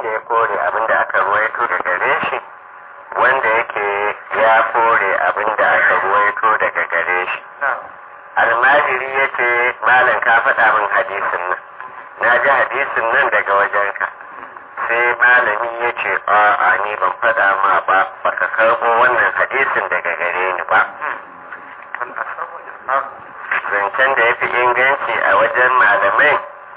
wanda ya kore abin da aka ruwaito daga gare shi wanda yake ya kore abin da aka ruwaito daga gare shi almajiri ya ce malam ka faɗa min hadisin nan na ji hadisin nan daga wajenka sai malami ya ce a ni ban faɗa ma ba baka karɓo wannan hadisin daga gare ni ba zancen da ya fi inganci a wajen malamai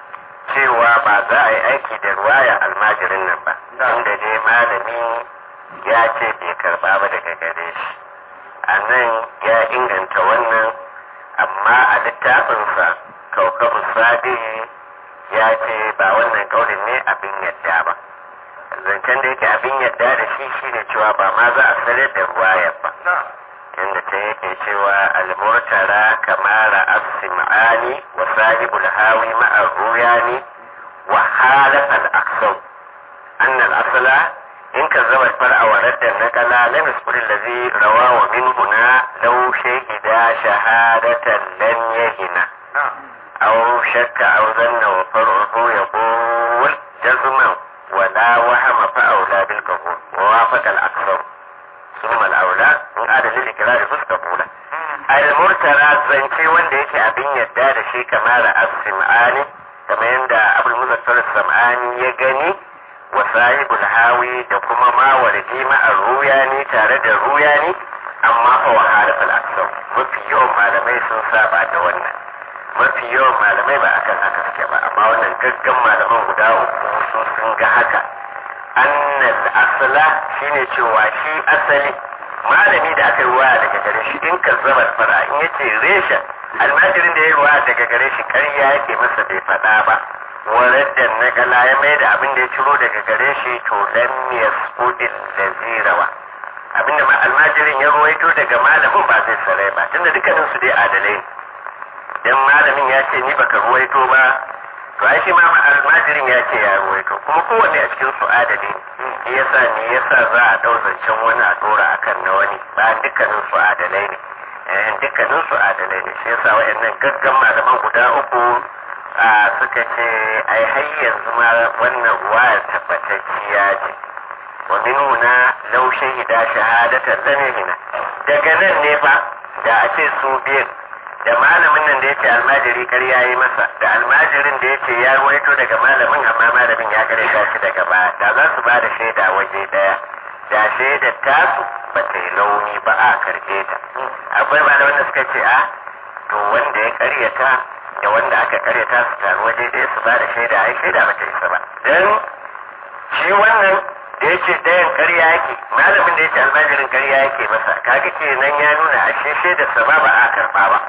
cewa ba za a yi aiki da ruwaya almajirin nan ba inda dai malami ya ce bai karɓa ba daga gare shi a nan ya inganta wannan amma a littafinsa kaukabu sadi ya ce ba wannan kaulin ne abin yadda ba zancen da yake abin yadda da shi shine cewa ba ma za a sanar da ruwayar ba inda ta yake cewa almurtara kamara as-sim'ani wa sahibul hawi ma'a ruyani wa halafa al-aqsam anna al-asla in kazzaba al-far'a wa radda an-naqala lam yasbur alladhi rawa wa minhu na law shahida shahadatan lam yahina aw shakka aw zanna wa far'uhu yaqul jazman wa la wahama fa awla bil qabul wa wafaqa al-aqsam ثم الأولى من عدد الإكرار فسقبولا المرترى zance wanda yake abin yadda da shi kamar as-sim'ani kamar yadda abul muzaffar sam'ani ya gani wa sahibul hawi da kuma mawardi ma'ar ruyani tare da ruyani amma fa wa halafal aksar mafi yawan malamai sun saba da wannan mafi yawan malamai ba akan haka suke ba amma wannan gaggan malaman guda uku su sun ga haka annal asala shine cewa shi asali malami da aka yi ruwa daga gare shi in ka zama fara in yace resha almajirin da ya ruwa daga gare shi karya yake masa bai faɗa ba waraddan na gala ya mai da abin da ya ciro daga gare shi to lam yasqudil lazirawa abin da almajirin ya ruwaito daga malamin ba zai sarai ba tunda dukkanin su dai adalai dan malamin ya ce ni baka ruwaito ba to ai shi ma almajirin ya ce ya ruwaito kuma kowanne a cikin su adali ne yasa ne yasa za a dau zancen wani a dora akan na wani ba dukkanin su adalai ne eh dukkanin su adalai ne shi yasa wayannan gaggan malaman guda uku a suka ce ai har yanzu ma wannan ruwaya tabbatacciya ce wa minuna law shahida shahadatan lamina daga nan ne fa da a ce su biyan da malamin nan da ya ce almajiri karya yi masa da almajirin da ya ce ya ruwaito daga malamin amma malamin ya kare shi daga baya da za su ba da shaida waje daya da shaidar tasu ba ta yi launi ba a karbe ta akwai malamin da suka ce a to wanda ya karyata da wanda aka karyata su taru waje daya su ba da shaida ai shaida ba ta isa ba dan shi wannan da ya ce ɗayan karya yake malamin da ya ce almajirin karya yake masa kaga kenan ya nuna ashe shaidarsa ba ba a karba ba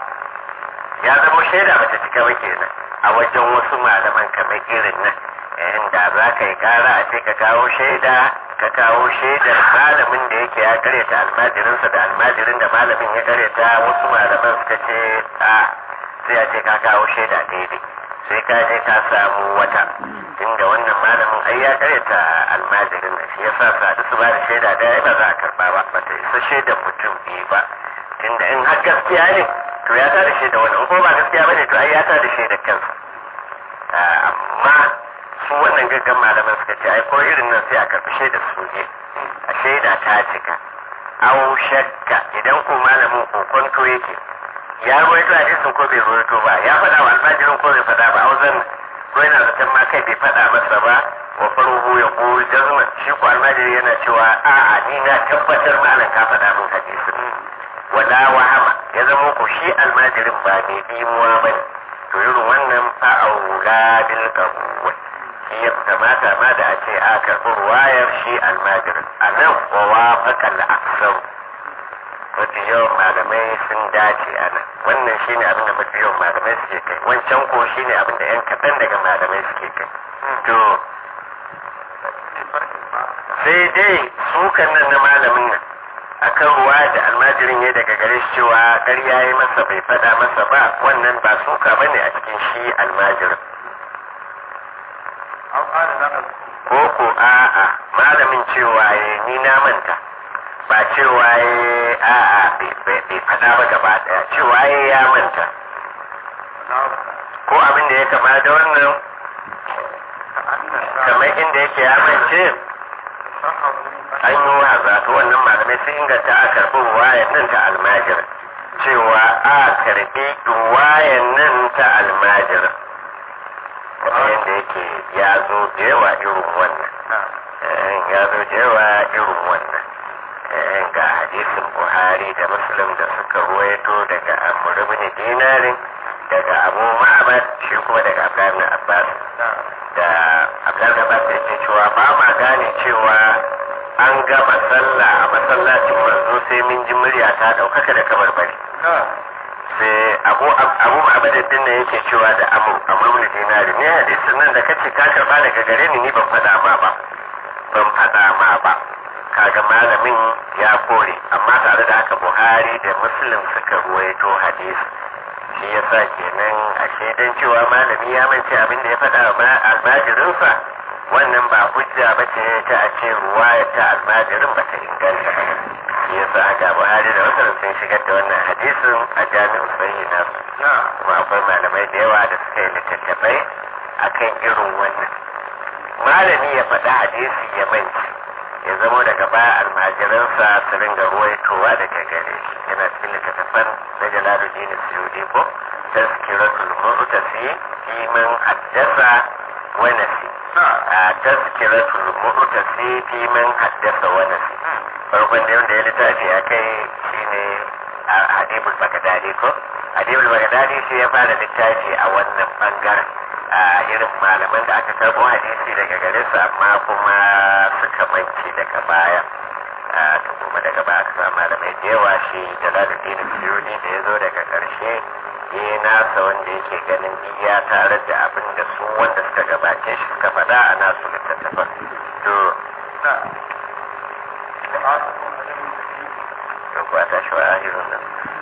ya zama shaida bata cika ba kenan a wajen wasu malaman kamar irin nan inda za ka yi kara a ce ka kawo shaida ka kawo shaidar malamin da yake ya karyata almajirinsa da almajirin da malamin ya karyata wasu malaman suka ce a sai a ce ka kawo shaida daidai sai ka je ka samu wata inda wannan malamin ai ya karyata almajirin da shi yasa sadu su ba da shaida daya ba za a karba ba bata isa shaidar mutum biyu ba tunda in har gaskiya ne to ya tada shi da wani ko ba gaskiya bane to ai ya tada shi da kansa amma su wannan gaggan malaman suka ce ai ko irin nan sai a karbi shaida su ne a shaida ta cika aw shakka idan ko malamin kokonto yake ya ruwaito hadisin ko bai ruwaito ba ya faɗa wa almajirin ko bai faɗa ba auzan ko yana zaton ma kai bai faɗa masa ba wa faruhu ya ko jazma shi ko almajiri yana cewa a'a ni na tabbatar malam ka faɗa min hadisin wala wahama ya zama ku shi almajirin ba mai dimuwa ba ne to irin wannan fa'aula bil qabul shi ya kamata ma da a ce a karɓi ruwayar shi almajirin a nan wa wafaqa al-aksar mafi yawan malamai sun dace a nan wannan shi ne abin da mafi yawan malamai suke kai wancan ko shi ne abin da yan kaɗan daga malamai suke kai to sai dai sukan nan na malamin nan akan ruwa da almajirin ya daga gare shi cewa ƙarya ya masa bai faɗa masa ba wannan ba suka bane a cikin shi almajirin ko ko a'a malamin cewa ya ni na manta ba cewa ya a'a bai faɗa ba gaba ɗaya cewa ya ya manta ko abin da ya kama da wannan kamar inda yake ya mance an yi waza to wannan malamai sun inganta a karɓi ruwayan nan ta almajir cewa a karɓi ruwayan nan ta almajir kamar yadda yake ya zo da yawa irin wannan ya zo da yawa irin wannan ga hadisin buhari da muslim da suka ruwaito daga amur ibn dinarin daga abu ma'abad shi kuma daga abdullahi abbas da abdullahi abbas ya ce cewa ba ma gane cewa an gama sallah a masallacin manzo sai min ji murya ta daukaka da kamar bari sai abu abu ma'abadin din ne yake cewa da amur amur ibn dinari ne hadisin nan da kace ka karba daga gare ni ni ban faɗa ma ba ban faɗa ma ba kaga malamin ya kore amma tare da haka buhari da muslim suka ruwaito hadisi shi yasa kenan a shaidan cewa malami ya mance abin da ya faɗa wa almajirinsa wannan ba hujja ba ce ta a ce ruwaya ta almajirin ba ta inganta ba shi yasa ga buhari da muslim sun shigar da wannan hadisin a jami'u sahihi na kuma akwai malamai da yawa da suka yi littattafai akan irin wannan malami ya faɗa hadisi ya mance ya zamo daga baya almajiransa su ringa ruwaitowa daga gare shi yana cikin littattafan na jalaluddin suyudi ko tazkiratul mu'tasi fi man haddasa wa nasi a tazkiratul mu'tasi fi man haddasa wa nasi farkon da wanda ya littafi a kai shine a hadibul bagdadi ko hadibul bagdadi shi ya fara littafi a wannan bangaren a irin malaman da aka karbo hadisi daga gare su amma kuma suka manci daga baya to kuma daga baya aka samu malamai da yawa shi jalaluddin suyuni da ya zo daga karshe ya nasa wanda yake ganin iya tare da abin da su wanda suka gabace shi suka faɗa a nasu littattafan to to kuwa ta shi wa ahirun nan